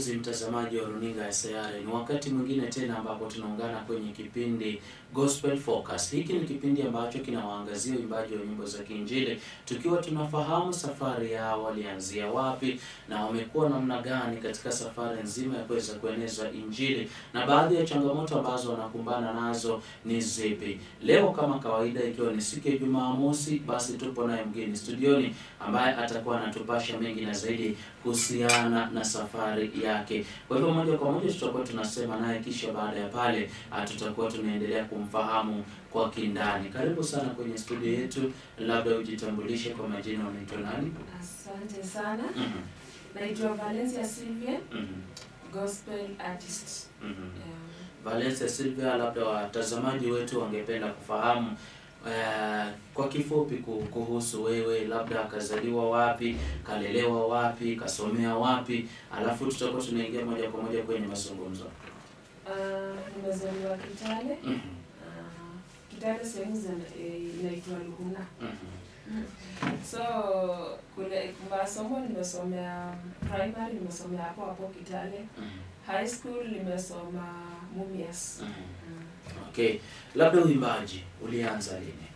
mpenzi mtazamaji wa runinga ya Sayare, ni wakati mwingine tena ambapo tunaungana kwenye kipindi Gospel Focus. Hiki ni kipindi ambacho kinawaangazia uimbaji wa nyimbo za Kiinjili, tukiwa tunafahamu safari yao walianzia wapi na wamekuwa namna gani katika safari nzima ya kuweza kueneza Injili na baadhi ya changamoto ambazo wanakumbana nazo ni zipi. Leo kama kawaida, ikiwa ni siku ya Jumamosi, basi tupo naye mgeni studioni ambaye atakuwa anatupasha mengi na zaidi kuhusiana na safari yake. Kwa hivyo moja kwa moja tutakuwa tunasema naye, kisha baada ya pale ah, tutakuwa tunaendelea kumfahamu kwa kindani. Karibu sana kwenye studio yetu, labda ujitambulishe kwa majina, unaitwa nani? Asante sana. Mhm, Naitwa Valencia Sylvia, mhm, gospel artist. mhm. Um, Valencia Silvia, labda watazamaji wetu wangependa kufahamu eh, kwa kifupi ku- kuhusu wewe, labda akazaliwa wapi, kalelewa wapi, kasomea wapi, alafu tutakuwa tunaingia moja kwa moja kwenye mazungumzo. uh, nimezaliwa Kitale. Mhm, Uh, Kitale sehemu zina- eh, inaitwa Luhuna. mhm, So kule masomo nimesomea primary, nimesomea hapo hapo Kitale. mhm, High school nimesoma Mumias. mhm. Mm. Okay, labda uimbaji ulianza lini?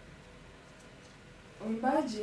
Uimbaji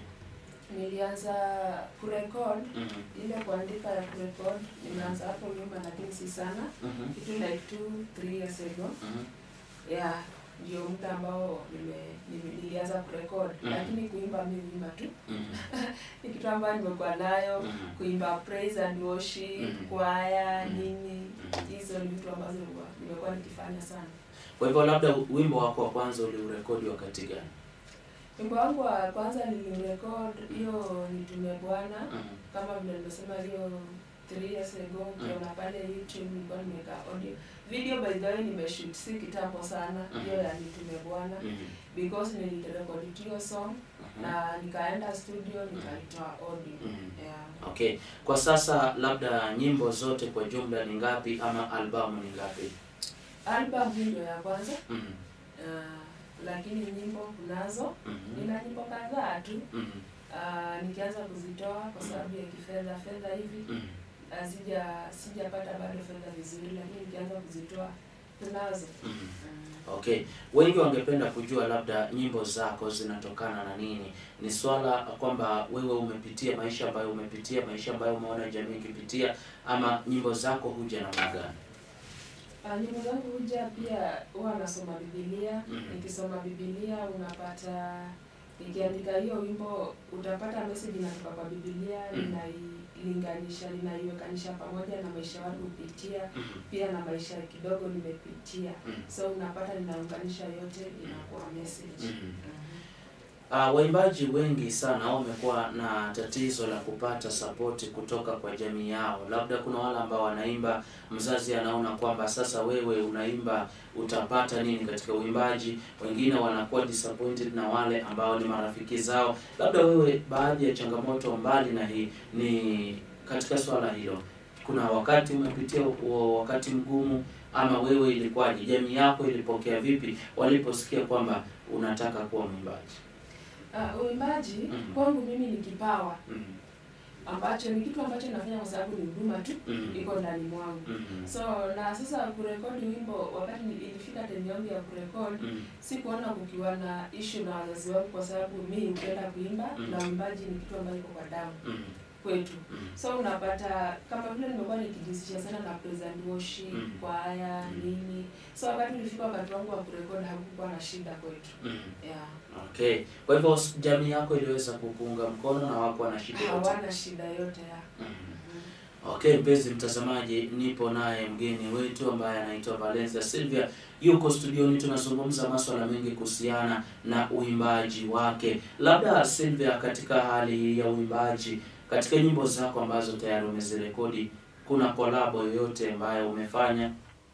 Mhm, nilianza kurekod mhm, ile kuandika ya kurekod, nimeanza hapo nyuma, lakini si sana, mhm, kitu like two three years ago mhm, yeah, ndio muda ambao nime- nime- nilianza kurekod Mhm. lakini kuimba mi huimba tu mhm, ni kitu ambayo nimekuwa nayo mhm. kuimba praise and worship Mhm. kwaya Mhm. nini Mhm. hizo ni vitu ambazo nimekuwa- nimekuwa nikifanya sana Kwa hivyo labda wimbo wako wa kwanza uliurekodi wakati gani? wimbo wangu wa kwanza nilirekod hiyo nitume bwana Mhm, kama vile nimesema hiyo three years ago ukiona pale youtube nilikuwa nimeweka audio video by the way nimeshoot si kitambo sana Mhm. hiyo ya nitume bwana mhm, because nilirekodi hiyo song mhm. na nikaenda studio nikaitoa audio Mhm. yeah. Okay, kwa sasa labda nyimbo zote kwa jumla ni ngapi ama albamu ni ngapi? album hii ndio ya kwanza Mhm, uh, lakini nyimbo kunazo mhm, nina nyimbo kadhaa tu mhm, uh, nikianza kuzitoa kwa sababu ya kifedha fedha hivi mhm. hazija sijapata bado fedha vizuri lakini nikianza kuzitoa kunazo Mhm. mm. Okay, wengi wangependa kujua labda nyimbo zako zinatokana na nini. Ni swala kwamba wewe umepitia maisha ambayo umepitia, maisha ambayo umeona jamii ikipitia, ama nyimbo zako huja namna gani? Uh, nyimbo zangu huja pia huwa nasoma bibilia Mhm. nikisoma bibilia unapata nikiandika hiyo wimbo utapata message inatoka kwa bibilia Mhm. linailinganisha linaiwekanisha pamoja na maisha watu hupitia Mhm, pia na maisha kidogo nimepitia mhm, so unapata ninaunganisha yote inakuwa message mhm. Mhm. Uh, waimbaji wengi sana wamekuwa na tatizo la kupata sapoti kutoka kwa jamii yao. Labda kuna wale ambao wanaimba, mzazi anaona kwamba sasa wewe unaimba utapata nini katika uimbaji. Wengine wanakuwa disappointed na wale ambao ni marafiki zao. Labda wewe, baadhi ya changamoto mbali na hii ni katika swala hilo, kuna wakati umepitia huo wakati mgumu, ama wewe ilikuwaje? Jamii yako ilipokea vipi waliposikia kwamba unataka kuwa mwimbaji? Uh, uimbaji Mhm. kwangu mimi ni kipawa Mhm, ambacho ni kitu ambacho nafanya kwa sababu ni huduma tu mhm, iko ndani mwangu mhm, so na sasa kurekodi wimbo wakati ni- ilifika time yangu ya kurekodi mhm, sikuona kukiwa na issue na wazazi wangu kwa sababu mi hupenda kuimba Mm. na uimbaji ni kitu ambacho iko kwa damu mhm, kwetu mhm, so unapata kama vile nimekuwa nikijihusisha sana na praise and worship Mm. kwaya Mm. nini so wakati ulifika wakati wangu wa kurekodi hakukuwa na shida kwetu mhm. yeah. Okay, kwa hivyo s- jamii yako iliweza kukuunga mkono na wako na shida yote. hawana shida yote ya Mhm. Mhm. Okay, mpenzi mtazamaji, nipo naye mgeni wetu ambaye anaitwa Valencia Sylvia, yuko studioni. Tunazungumza maswala mengi kuhusiana na uimbaji wake. Labda Sylvia, katika hali hii ya uimbaji, katika nyimbo zako ambazo tayari umezirekodi, kuna kolabo yoyote ambayo umefanya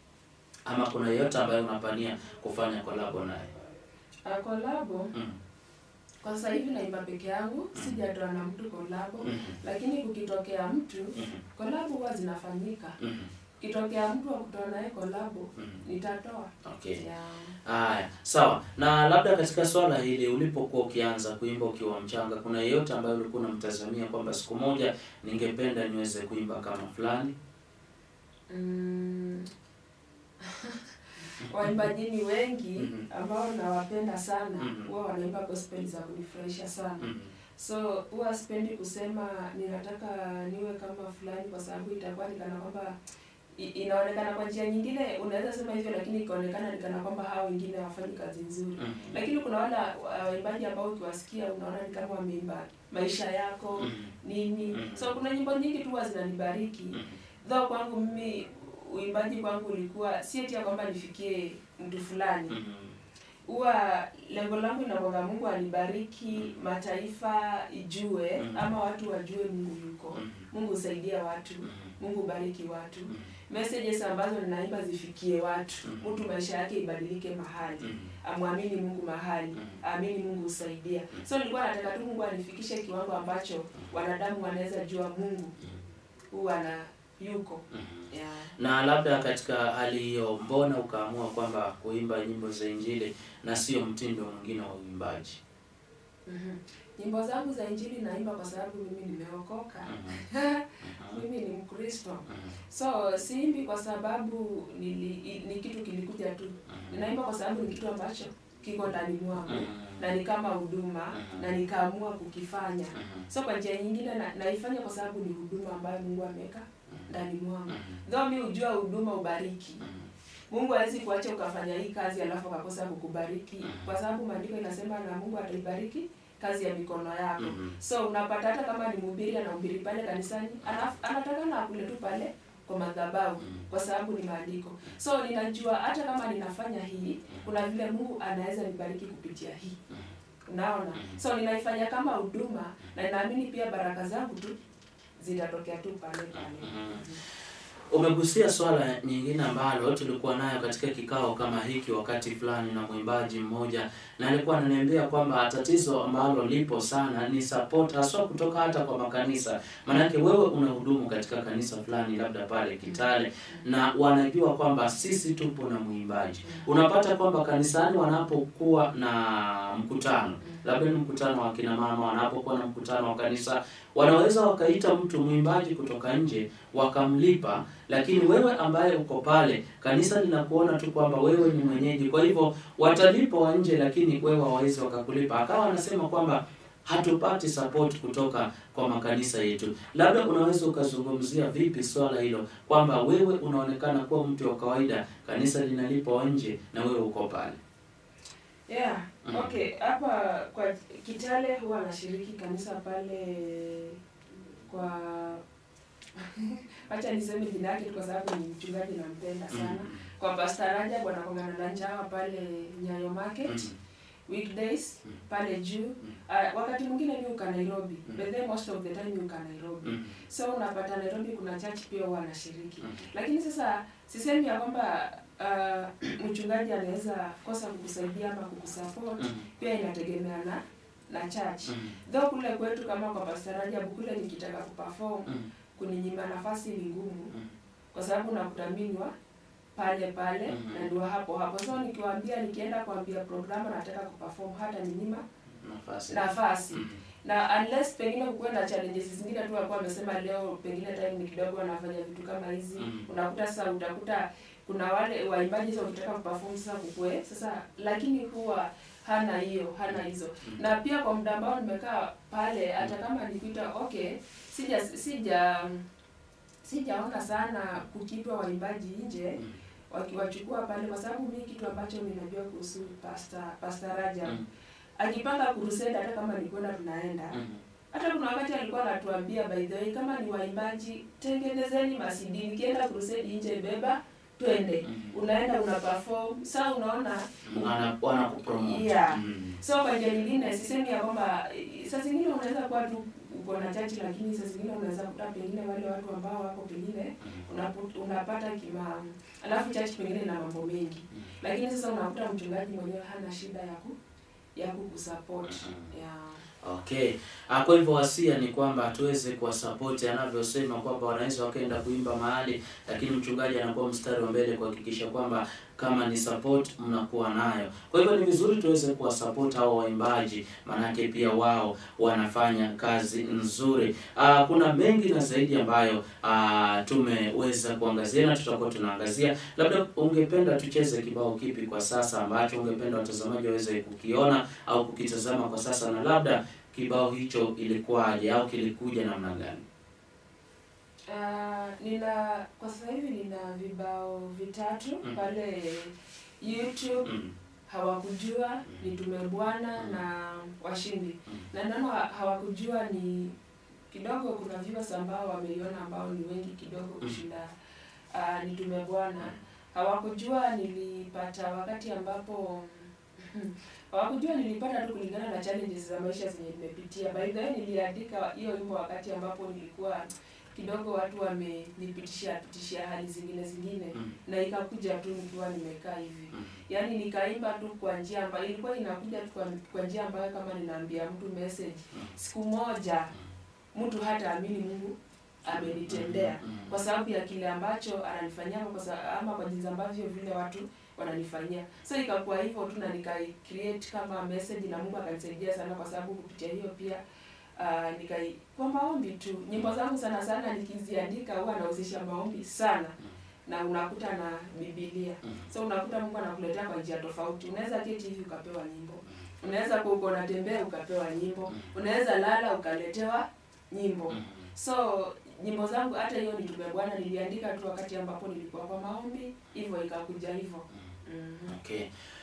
ama kuna yoyote ambayo unapania kufanya kolabo naye? Ah, kolabo Mm. kwa sasa hivi naimba peke yangu Mm. sijatoa na mtu kolabo Mhm. lakini kukitokea mtu Mhm. kolabo huwa zinafanyika Mhm. kitokea mtu wa kutoa naye kolabo Mhm. nitatoa Okay. yeah. Haya, sawa. Na labda katika swala hili ulipokuwa ukianza kuimba ukiwa mchanga, kuna yeyote ambaye ulikuwa unamtazamia kwamba siku moja ningependa niweze kuimba kama fulani? Mm. waimbaji ni wengi Mhm. ambao nawapenda sana Mhm. huwa wanaimba gospel za kunifurahisha sana Mhm. so huwa sipendi kusema ninataka niwe kama fulani kwa sababu itakuwa nikana kwamba i- inaonekana kwa njia nyingine unaweza sema hivyo lakini ikaonekana nikana kwamba hao wengine hawafanyi kazi nzuri Mhm. lakini kuna wale wa- waimbaji ambao ukiwasikia unaona ni kama wameimba maisha yako Mhm. nini Mhm. so kuna nyimbo nyingi tu huwa zinanibariki Mhm. though kwangu mimi uimbaji kwangu ulikuwa si eti ya kwamba nifikie mtu fulani Mhm. huwa lengo langu inakwanga mungu anibariki mataifa ijue Mhm. ama watu wajue mungu yuko Mhm. mungu husaidia watu Mhm. mungu bariki watu Mhm. messages ambazo ninaimba zifikie watu Mhm. mtu maisha yake ibadilike mahali Mhm. amwamini mungu mahali Mhm. aamini mungu husaidia so nilikuwa nataka tu mungu anifikishe kiwango ambacho wanadamu wanaweza jua mungu huwa na yuko Mhm. yeah. Na labda katika hali hiyo, mbona ukaamua kwamba kuimba nyimbo za Injili na sio mtindo mwingine wa uimbaji? Mhm. nyimbo zangu za injili naimba kwa sababu mimi nimeokoka Mhm. Mhm. mimi ni mkristo Mhm. so siimbi kwa sababu nili, i- ni kitu kilikuja tu Mhm. ninaimba kwa sababu ni kitu ambacho kiko ndani mwangu Mhm. na ni kama huduma Mhm. na nikaamua kukifanya Mhm. so kwa njia nyingine na, naifanya kwa sababu ni huduma ambayo mungu ameweka ndani mwangu Mhm. though mi hujua huduma ubariki Mhm. mungu hawezi kuacha ukafanya hii kazi alafu akakosa kukubariki Mhm. kwa sababu maandiko inasema na mungu ataibariki kazi ya mikono yako Mhm. so unapata hata kama ni mhubiri anahubiri pale kanisani anaf- anataka na akule tu pale kwa madhabahu Mhm. kwa sababu ni maandiko so ninajua hata kama ninafanya hii kuna vile mungu anaweza nibariki kupitia hii unaona Mhm. so ninaifanya kama huduma na ninaamini pia baraka zangu tu zitatokea tu pale pale Mhm. Umegusia swala nyingine ambalo tulikuwa nayo katika kikao kama hiki wakati fulani na mwimbaji mmoja, na alikuwa ananiambia kwamba tatizo ambalo lipo sana ni support, haswa kutoka hata kwa makanisa. Maanake wewe unahudumu katika kanisa fulani, labda pale Kitale, na wanajua kwamba sisi tupo na mwimbaji. Unapata kwamba kanisani wanapokuwa na mkutano, labda ni mkutano wa kina mama, wanapokuwa na mkutano wa kanisa, wanaweza wakaita mtu mwimbaji kutoka nje wakamlipa, lakini wewe ambaye uko pale, kanisa linakuona tu kwamba wewe ni mwenyeji, kwa hivyo watalipa wa nje, lakini wewe hawawezi wakakulipa. Akawa anasema kwamba hatupati support kutoka kwa makanisa yetu. Labda unaweza ukazungumzia vipi swala hilo, kwamba wewe unaonekana kuwa mtu wa kawaida, kanisa linalipa wa nje na wewe uko pale. yeah Mhm. okay hapa kwa kitale huwa nashiriki kanisa pale kwa wacha niseme jina yake tu kwa sababu ni mchungaji nampenda sana Mhm. kwa Pastor Rajab wanakongana na njawa pale Nyayo Market Mhm. weekdays Mhm. pale juu uh, wakati mwingine mi uka Nairobi Mhm. but then most of the time mi uka Nairobi Mhm. so unapata Nairobi kuna church pia huwa anashiriki Mhm. lakini sasa sisemi ya kwamba uh, mchungaji anaweza kosa kukusaidia ama kukusupport Mhm. pia inategemea na na church Mhm. though kule kwetu kama kwa Pastor Rajab kule nikitaka kuperform Mhm. kuninyima nafasi ni ngumu Mhm. kwa sababu nakutaminwa pale pale Mhm. na ndio hapo hapo so nikiwaambia nikienda kuambia programu nataka kuperform hata ninyima Nafasi. nafasi Mhm. na unless pengine kukuwa na challenges zingine tu walikuwa wamesema leo pengine time ni kidogo wanafanya vitu kama hizi Mhm. unakuta sasa utakuta kuna wale waimbaji sasa ukitaka kuperform sasa kukue sasa lakini huwa hana hiyo hana hizo Mhm. na pia kwa muda ambao nimekaa pale hata kama nikuita okay sija sija sijaona sana kukitwa waimbaji nje Mhm. wakiwachukua pale kwa sababu mi kitu ambacho ninajua kuhusu Pastor Pastor Rajab Mhm. akipanga kurusenda hata kama ni kwenda tunaenda Mhm. hata kuna wakati alikuwa anatuambia by the way kama ni waimbaji tengenezeni masidi nikienda crusade nje beba twende Mhm. unaenda una perform saa unaona Wana- wanakupromote. Yeah. Mhm. so kwa njia nyingine sisemi ya kwamba eh, saa zingine unaweza kuwa tu uko na chachi lakini saa zingine unaweza kuta pengine wale watu ambao wako pengine Mhm. unapu- unapata kima alafu church pengine na mambo mengi Mhm. lakini sasa unakuta mchungaji mwenyewe hana shida ya ku ya kukusupport Mhm. yeah. Okay. Ah, kwa hivyo wasia ni kwamba tuweze kuwasapoti anavyosema kwamba wanaweza wakaenda kuimba mahali, lakini mchungaji anakuwa mstari wa mbele kuhakikisha kwamba kama ni support mnakuwa nayo. Kwa hivyo ni vizuri tuweze kuwasupport hao waimbaji, maanake pia wao wanafanya kazi nzuri. Ah, kuna mengi na zaidi ambayo ah, tumeweza kuangazia na tutakuwa tunaangazia. Labda ungependa tucheze kibao kipi kwa sasa ambacho ungependa watazamaji waweze kukiona au kukitazama kwa sasa, na labda kibao hicho ilikuwaje au kilikuja namna gani? Ah, nina kwa sasa hivi nina vibao vitatu Mm. pale YouTube Mm. hawakujua ni tume bwana Mm. na washindi Mm. na neno ha- hawakujua ni kidogo kuna viewers ambao wameiona ambao ni wengi kidogo Mm. kushinda uh, ni tume bwana hawakujua nilipata wakati ambapo hawakujua nilipata tu kulingana na challenges za maisha zenye nimepitia by the way niliandika hiyo wimbo wakati ambapo nilikuwa kidogo watu wamenipitisha pitishia hali zingine zingine Mm. na ikakuja tu nikiwa nimekaa hivi Mm. yaani nikaimba tu kwa njia ambayo ilikuwa inakuja tu kwa, kwa njia ambayo kama ninaambia mtu message Mm. siku moja mtu hata amini mungu amenitendea Mm. kwa sababu ya kile ambacho ananifanyia ama kwa, sa- ama kwa jinsi ambavyo vile watu wananifanyia so ikakuwa hivyo tu na nikai create kama message na mungu akanisaidia sana kwa sababu kupitia hiyo pia uh, nikai kwa maombi tu nyimbo zangu sana sana nikiziandika huwa nahusisha maombi sana na unakuta na bibilia Mm. so unakuta mungu anakuletea kwa njia tofauti unaweza keti hivi ukapewa nyimbo unaweza kuwa uko unatembea ukapewa nyimbo unaweza lala ukaletewa nyimbo Mm. so nyimbo zangu hata hiyo nitume bwana niliandika tu wakati ambapo nilikuwa kwa maombi hivyo ikakuja hivyo mm Okay.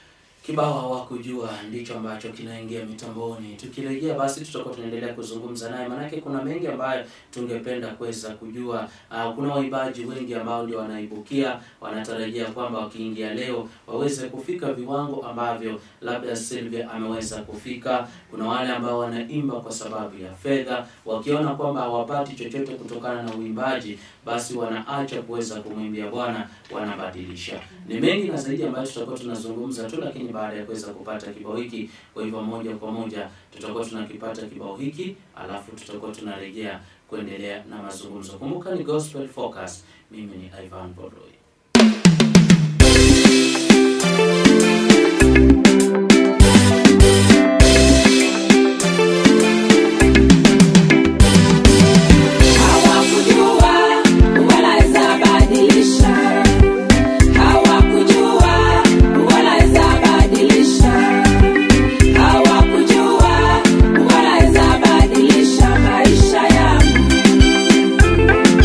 Kibao hawakujua ndicho ambacho kinaingia mitamboni. Tukirejea basi tutakuwa tunaendelea kuzungumza naye, maanake kuna mengi ambayo tungependa kuweza kujua. Uh, kuna waimbaji wengi ambao ndio wanaibukia, wanatarajia kwamba wakiingia leo waweze kufika viwango ambavyo labda Sylvia ameweza kufika. Kuna wale ambao wanaimba kwa sababu ya fedha, wakiona kwamba hawapati chochote kutokana na uimbaji, basi wanaacha kuweza kumwimbia Bwana, wanabadilisha. Ni mengi na zaidi ambayo tutakuwa tunazungumza tu, lakini baada ya kuweza kupata kibao hiki, kwa hivyo moja kwa moja tutakuwa tunakipata kibao hiki, alafu tutakuwa tunarejea kuendelea na mazungumzo. Kumbuka ni Gospel Focus. Mimi ni Ivan Boroi. Hawakujua wanaweza badilisha, hawakujua wanaweza badilisha, hawakujua wanaweza badilisha maisha yangu.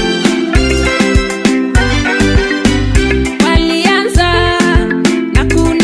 Walianza na kuna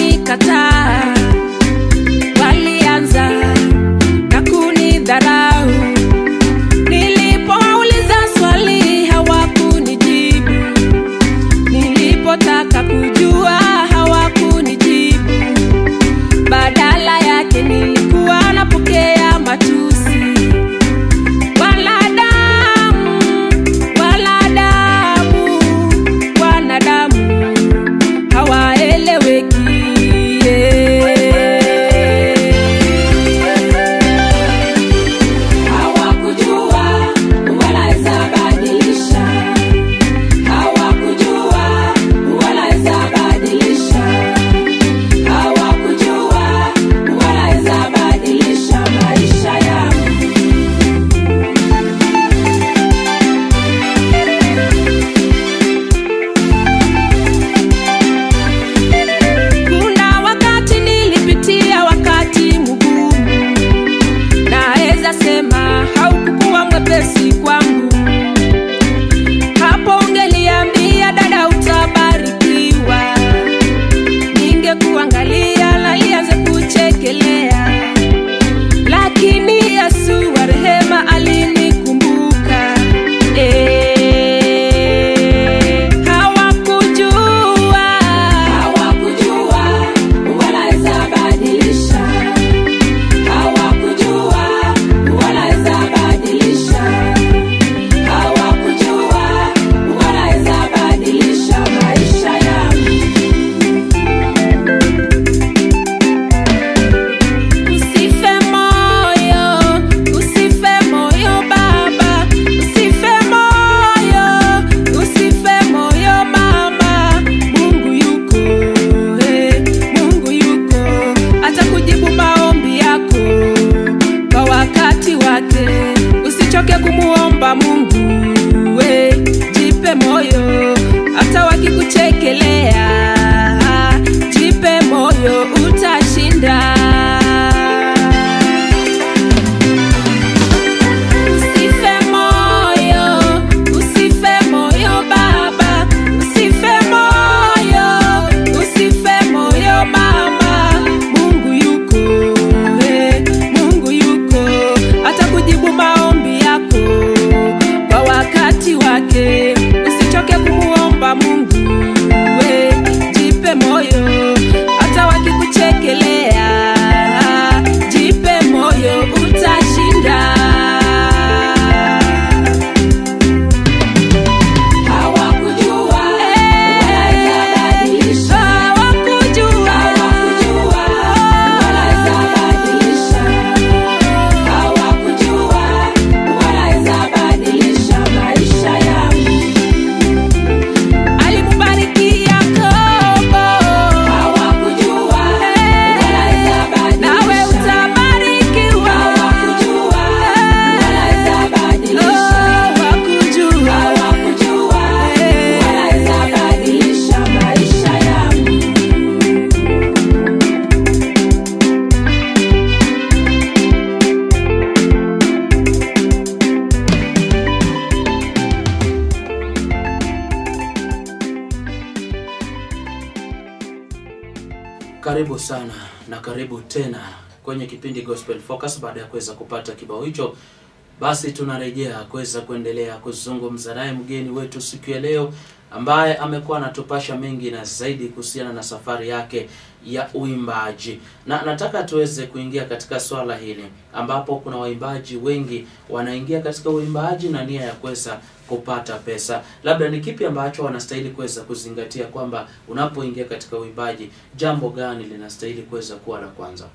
Karibu sana na karibu tena kwenye kipindi Gospel Focus. Baada ya kuweza kupata kibao hicho, basi tunarejea kuweza kuendelea kuzungumza naye mgeni wetu siku ya leo, ambaye amekuwa anatupasha mengi na zaidi kuhusiana na safari yake ya uimbaji, na nataka tuweze kuingia katika swala hili ambapo kuna waimbaji wengi wanaingia katika uimbaji na nia ya kuweza kupata pesa. Labda ni kipi ambacho wanastahili kuweza kuzingatia, kwamba unapoingia katika uimbaji, jambo gani linastahili kuweza kuwa la kwanza?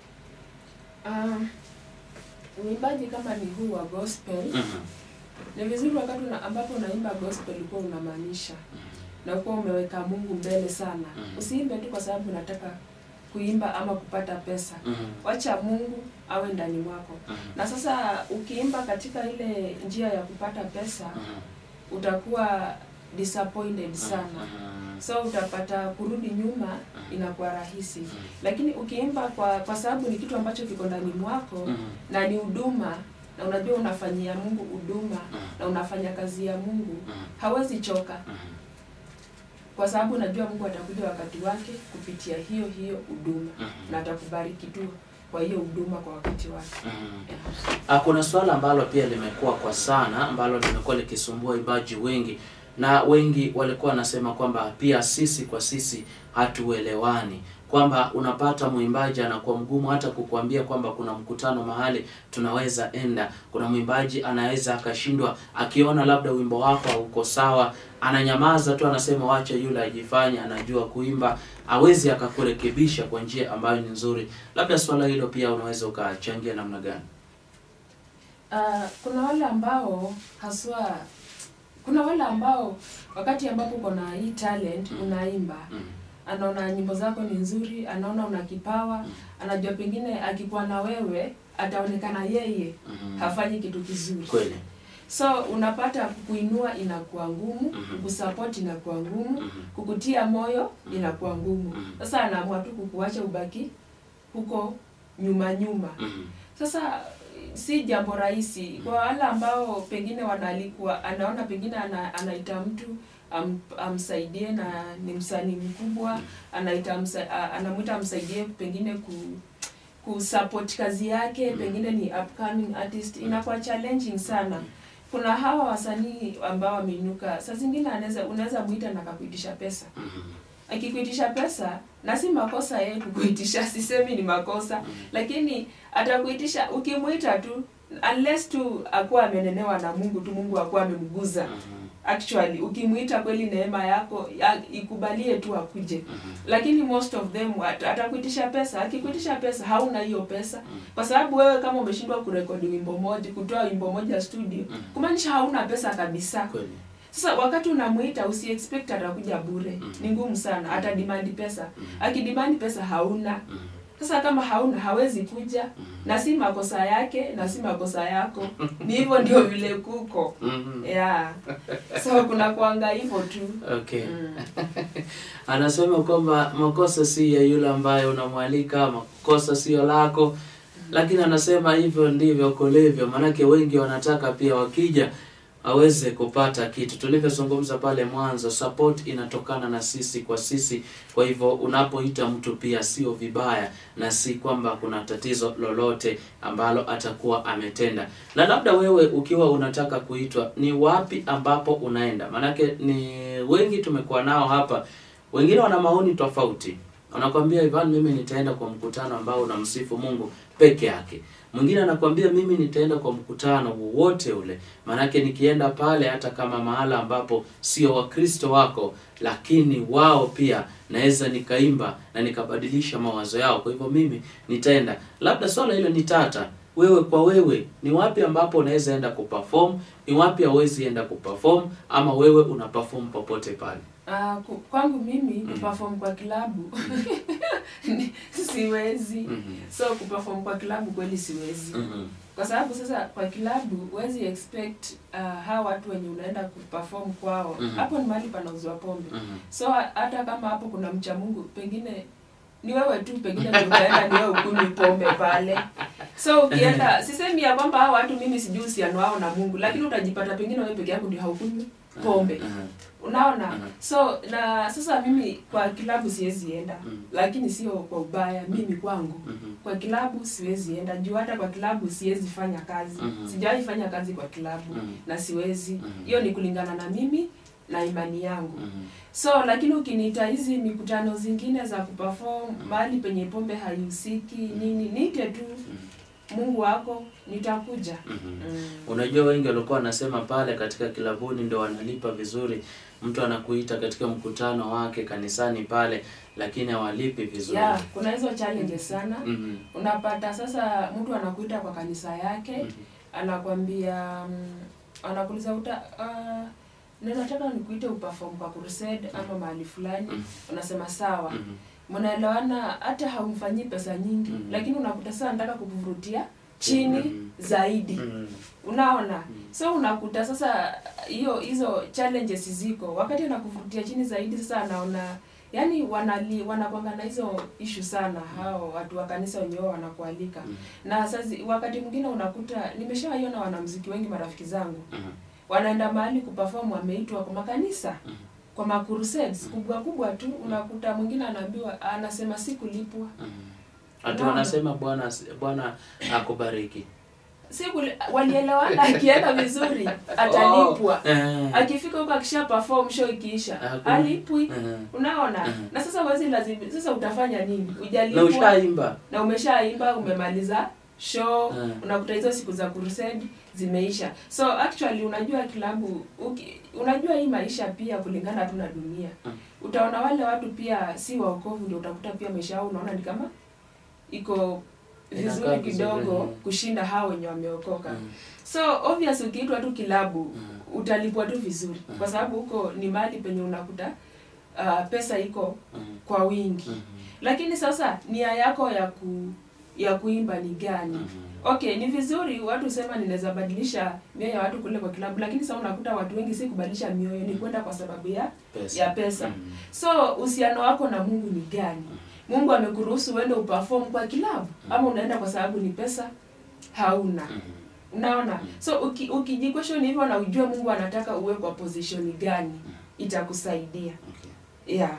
Um, uimbaji kama ni huu wa gospel Mhm. ni vizuri wakati una, ambapo unaimba gospel ukuwa unamaanisha na ukuwa umeweka Mungu mbele sana. Mhm. Usiimbe tu kwa sababu unataka kuimba ama kupata pesa. Mhm. Wacha Mungu awe ndani mwako. Mhm. Na sasa ukiimba katika ile njia ya kupata pesa Mhm. utakuwa disappointed sana. Mhm. So utapata kurudi nyuma Mhm. inakuwa rahisi. Mhm. Lakini ukiimba kwa kwa sababu ni kitu ambacho kiko ndani mwako Mhm. na ni huduma na unajua unafanyia Mungu huduma Mhm. na unafanya kazi ya Mungu, Mhm. hawezi choka Mhm. kwa sababu unajua Mungu atakuja wakati wake kupitia hiyo hiyo huduma Mhm. na atakubariki tu kwa hiyo huduma kwa wakati wake. Mhm. Ah, kuna swala ambalo pia limekuwa kwa sana ambalo limekuwa likisumbua waimbaji wengi, na wengi walikuwa wanasema kwamba pia sisi kwa sisi hatuelewani, kwamba unapata mwimbaji anakuwa mgumu hata kukuambia kwamba kuna mkutano mahali tunaweza enda. Kuna mwimbaji anaweza akashindwa, akiona labda wimbo wako hauko sawa, ananyamaza tu, anasema wacha yule ajifanye anajua kuimba, awezi akakurekebisha kwa njia ambayo ni nzuri. Labda swala hilo pia unaweza ukachangia namna gani? Ah, kuna wale ambao haswa kuna wale ambao wakati ambapo uko na hii talent Mm. unaimba Mm. anaona nyimbo zako ni nzuri, anaona una kipawa, Mm. anajua pengine akikuwa na wewe ataonekana yeye Mhm. hafanyi kitu kizuri. Kweli. So unapata kukuinua inakuwa ngumu, Mhm. kukusupport inakuwa ngumu, Mhm. kukutia moyo inakuwa ngumu. Mhm. Sasa anaamua tu kukuacha ubaki huko nyuma nyuma. Mhm. Sasa si jambo rahisi kwa wale ambao pengine wanalikuwa anaona pengine ana, anaita mtu am, amsaidie na ni msanii mkubwa anaita msa, a- anamwita amsaidie pengine ku kusupport kazi yake Mm. pengine ni upcoming artist inakuwa challenging sana kuna hawa wasanii ambao wameinuka saa zingine anaweza unaweza mwita na akakuitisha pesa Mhm. akikuitisha pesa na si makosa yeye kukuitisha sisemi ni makosa Mhm. lakini atakuitisha ukimwita tu unless tu akuwa amenenewa na mungu tu mungu akuwa amemguza Mhm. actually ukimwita kweli neema yako ya, ikubalie tu akuje Mhm. lakini most of them at- atakuitisha pesa akikuitisha pesa hauna hiyo pesa Mhm. kwa sababu wewe kama umeshindwa kurekodi wimbo moja kutoa wimbo moja studio Mhm. kumaanisha hauna pesa kabisa Kweli. sasa wakati unamuita usi expect atakuja bure Mhm. ni ngumu sana atadimandi pesa Mhm. akidimandi pesa hauna Mhm. sasa kama hauna hawezi kuja Mhm. na si makosa yake na si makosa yako ni hivyo ndio vile kuko Mhm. yeah so kuna kuanga hivyo tu Okay. mm. Anasema kwamba makosa si ya yule ambaye unamwalika, makosa sio lako, lakini anasema hivyo ndivyo kulivyo, maanake wengi wanataka pia wakija aweze kupata kitu. Tulivyozungumza pale mwanzo, support inatokana na sisi kwa sisi. Kwa hivyo unapoita mtu pia sio vibaya, na si kwamba kuna tatizo lolote ambalo atakuwa ametenda. Na labda wewe ukiwa unataka kuitwa, ni wapi ambapo unaenda? Maanake ni wengi tumekuwa nao hapa, wengine wana maoni tofauti. Wanakwambia Ivan, mimi nitaenda kwa mkutano ambao unamsifu Mungu peke yake. Mwingine anakwambia mimi nitaenda kwa mkutano wowote ule, maanake nikienda pale, hata kama mahala ambapo sio Wakristo wako, lakini wao pia naweza nikaimba na nikabadilisha mawazo yao. Kwa hivyo mimi nitaenda. Labda swala hilo ni tata, wewe kwa wewe, ni wapi ambapo unaweza enda kuperform, ni wapi hauwezi enda kuperform, ama wewe una perform popote pale? Uh, kwangu mimi Mm. kuperform kwa kilabu ni- siwezi Mhm. so kuperform kwa kilabu kweli siwezi Mhm. kwa sababu sasa kwa kilabu huwezi expect uh, hawa watu wenye unaenda kuperform kwao Mhm. hapo ni mahali panauzwa pombe Mhm. so ha- hata kama hapo kuna mcha mungu pengine ni wewe tu pengine ndio utaenda ni wewe ukunywi pombe pale so ukienda sisemi ya kwamba hao watu mimi sijui uhusiano wao na mungu lakini utajipata pengine wewe peke yako ndio haukunywi pombe Mhm. unaona Mhm. so na sasa mimi kwa kilabu siwezi enda Mhm. lakini sio kwa ubaya mimi kwangu Mhm. kwa kilabu siwezi enda juu hata kwa kilabu siwezi fanya kazi Mhm. sijawahi fanya kazi kwa kilabu Mhm. na siwezi Mhm. hiyo ni kulingana na mimi na imani yangu Mhm. so lakini ukiniita hizi mikutano zingine za kuperform mahali penye pombe haihusiki nini niite tu mungu wako nitakuja Mhm. mm. Unajua, wengi walikuwa wanasema pale katika kilabuni ndio wanalipa vizuri. Mtu anakuita katika mkutano wake kanisani pale, lakini hawalipi vizuri. yeah, kuna hizo challenges sana Mhm. unapata sasa mtu anakuita kwa kanisa yake Mhm. anakwambia mm, anakuuliza uta uh, nataka nikuite uperform kwa crusade ama mahali fulani Mhm. unasema sawa Mhm. mnaelewana hata haumfanyii pesa nyingi Mhm. lakini unakuta sasa nataka kukuvurutia chini Mhm. zaidi Mhm. unaona so unakuta sasa hiyo hizo challenges ziko wakati anakuvutia chini zaidi sasa anaona yani wanali wanakwanga na hizo ishu sana hao watu wa kanisa wenyewe wanakualika Mhm. na sasa wakati mwingine unakuta nimeshawaiona wanamziki wengi marafiki zangu Mhm. wanaenda mahali kuperform wameitwa kwa makanisa Mhm. kwa makurusades kubwa kubwa tu unakuta mwingine anaambiwa anasema sikulipwa Mhm. Ati Unaona? wanasema Bwana Bwana akubariki. siku walielewana akienda vizuri atalipwa Oh. Eh. akifika huko akisha perform show ikiisha Hakuna. alipwi Mhm. unaona Mhm. na sasa wezi lazima sasa utafanya nini Na ujalipwa ushaimba. na umeshaimba umemaliza show Mhm. unakuta hizo siku za crusade zimeisha so actually unajua kilabu uki, unajua hii maisha pia kulingana tu na dunia Mhm. utaona wale watu pia si waokovu ndio utakuta pia maisha yao unaona ni kama iko Inakaa vizuri vizuri, kidogo mhm. kushinda hao wenye wameokoka Mhm. so obvious ukiitwa tu kilabu Mhm. utalipwa tu vizuri Mhm. kwa sababu huko ni mahali penye unakuta uh, pesa iko Mhm. kwa wingi Mhm. lakini sasa nia yako ya ku ya kuimba ni gani Mhm. okay ni vizuri watu sema ninaweza badilisha mioyo ya watu kule kwa kilabu lakini sasa unakuta watu wengi si kubadilisha mioyo ni kwenda kwa sababu ya Pesa. ya pesa Mhm. so uhusiano wako na mungu ni gani mungu amekuruhusu uende uperform kwa kilabu ama unaenda kwa sababu ni pesa hauna Mhm. unaona so uki, ukijikweshoni hivyo na ujue mungu anataka uwe kwa position gani itakusaidia Okay. yeah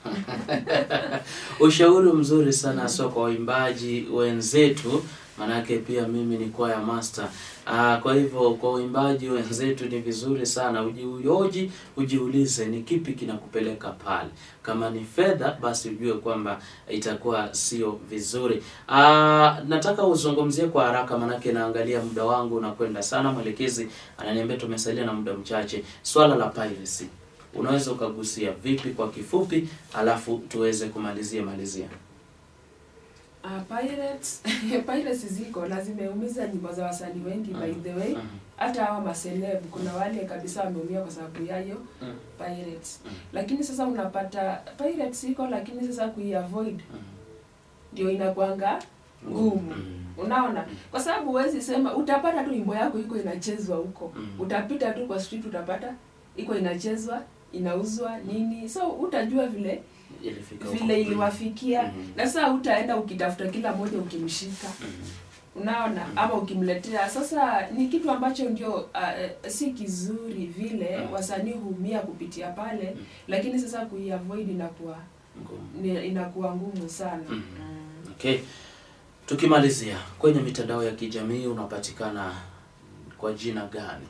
Ushauri mzuri sana so kwa waimbaji wenzetu, manake pia mimi ni kwaya master. Ah, kwa hivyo kwa waimbaji wenzetu ni vizuri sana ujiuoji, ujiulize ni kipi kinakupeleka pale. Kama ni fedha, basi ujue kwamba itakuwa sio vizuri. Ah, nataka uzungumzie kwa haraka, manake naangalia muda wangu unakwenda sana. Mwelekezi ananiambia tumesalia na muda mchache. Swala la piracy unaweza ukagusia vipi kwa kifupi, alafu tuweze kumalizia malizia. Uh, pirates pirates ziko na zimeumiza nyimbo za wasanii wengi by the way Mhm. hata hawa maseleb kuna wale kabisa wameumia kwa sababu yayo Mhm. pirates Mhm. lakini sasa unapata pirates iko lakini sasa kuiavoid Mhm. ndio inakwanga ngumu Mhm. unaona kwa sababu huwezi sema utapata tu wimbo yako iko inachezwa huko Mhm. utapita tu kwa street utapata iko inachezwa inauzwa nini so utajua vile Ilifika huko. vile iliwafikia Mhm. na sasa utaenda ukitafuta kila mmoja ukimshika Mhm. unaona ama ukimletea sasa ni kitu ambacho ndio uh, si kizuri vile Mhm. wasanii huumia kupitia pale Mhm. lakini sasa kuiavoid inakuwa Ngumu. ni- inakuwa ngumu sana Mhm. Mm. Okay. Tukimalizia kwenye mitandao ya kijamii unapatikana kwa jina gani?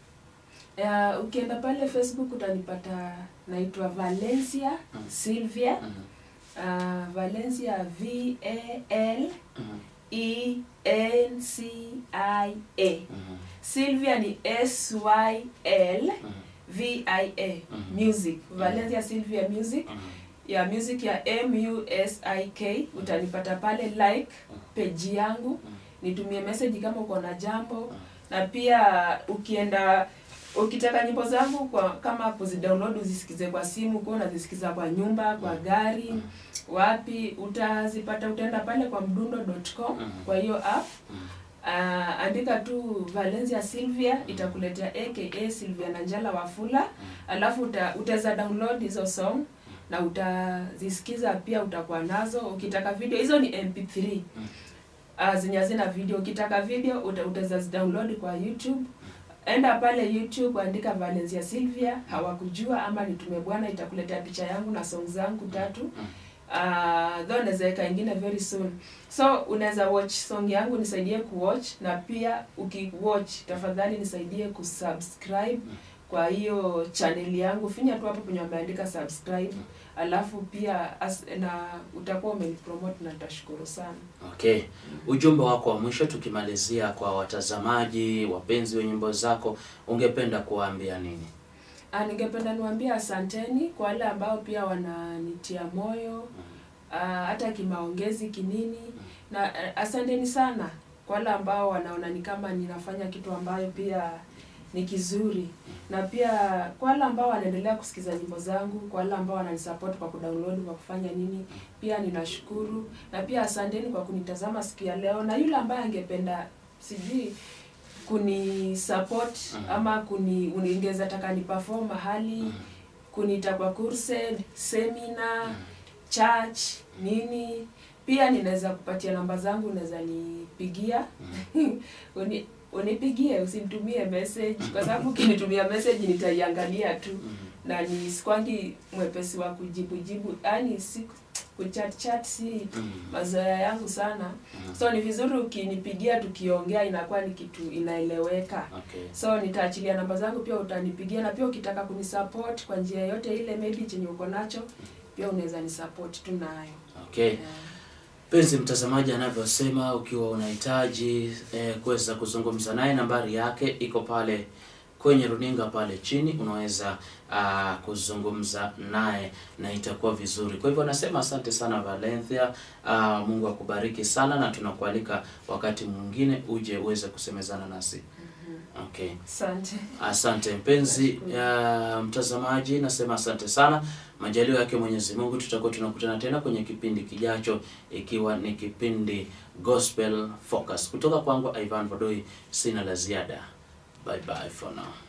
Uh, ukienda pale facebook utanipata naitwa valencia Mhm. sylvia Mhm. uh, valencia v a l Mhm. e n c i a Mhm. sylvia ni s y l Mhm. v i a Mhm. music valencia sylvia music Mhm. ya music ya m u s i k utanipata pale like page yangu nitumie message kama uko na jambo na pia ukienda ukitaka nyimbo zangu kwa kama kuzidownload uzisikize kwa simu kuwa unazisikiza kwa nyumba kwa gari wapi utazipata utaenda pale kwa mdundo.com Mhm. kwa hiyo app Mhm. uh, andika tu valencia sylvia itakuletea aka sylvia nanjala wafula alafu uta, utaweza download hizo song na utazisikiza pia utakuwa nazo ukitaka video hizo ni mp3 uh, zenye hazina video ukitaka video uta, utaweza zidownload kwa youtube enda pale youtube andika valencia sylvia hawakujua ama nitume bwana itakuletea picha yangu na song zangu tatu uh, though naweza weka ingine very soon so unaweza watch song yangu nisaidie kuwatch na pia ukiwatch tafadhali nisaidie kusubscribe kwa hiyo channel yangu finya tu hapo penye wameandika subscribe alafu pia as, na utakuwa umenipromote na nitashukuru sana Okay, ujumbe wako wa mwisho tukimalizia kwa watazamaji wapenzi wa nyimbo zako, ungependa kuwaambia nini? Ah, ningependa niwaambie asanteni kwa wale ambao pia wananitia moyo ah, hata kimaongezi kinini na eh, asanteni sana kwa wale ambao wanaona ni kama ninafanya kitu ambayo pia ni kizuri na pia kwa wale ambao wanaendelea kusikiza nyimbo zangu kwa wale ambao wananisupport kwa kudownload kwa kufanya nini pia ninashukuru na pia asanteni kwa kunitazama siku ya leo na yule ambaye angependa sijui kuni support Mhm. ama kuni ungeweza taka ni perform mahali kuniita kwa crusade seminar church nini pia ninaweza kupatia namba zangu unaweza nipigia Uni, unipigie usinitumie message kwa sababu ukinitumia message nitaiangalia tu na ni sikwangi mwepesi wa kujibu jibu yani si kuchat chat si mazoea yangu sana so ni vizuri ukinipigia tukiongea inakuwa ni kitu inaeleweka Okay. so nitaachilia namba zangu pia utanipigia na pia ukitaka kunisupport kwa njia yote ile maybe chenye uko nacho pia unaweza nisupport tu nayo Okay. yeah. Penzi mtazamaji anavyosema, ukiwa unahitaji eh, kuweza kuzungumza naye, nambari yake iko pale kwenye runinga pale chini, unaweza uh, kuzungumza naye na itakuwa vizuri. Kwa hivyo nasema asante sana Valencia. Uh, Mungu akubariki sana, na tunakualika wakati mwingine uje uweze kusemezana nasi. Okay. asante Asante mpenzi ya mtazamaji, nasema asante sana. Majaliwa yake Mwenyezi Mungu, tutakuwa tunakutana tena kwenye kipindi kijacho, ikiwa ni kipindi Gospel Focus. Kutoka kwangu Ivan Vodoi, sina la ziada. Bye bye for now.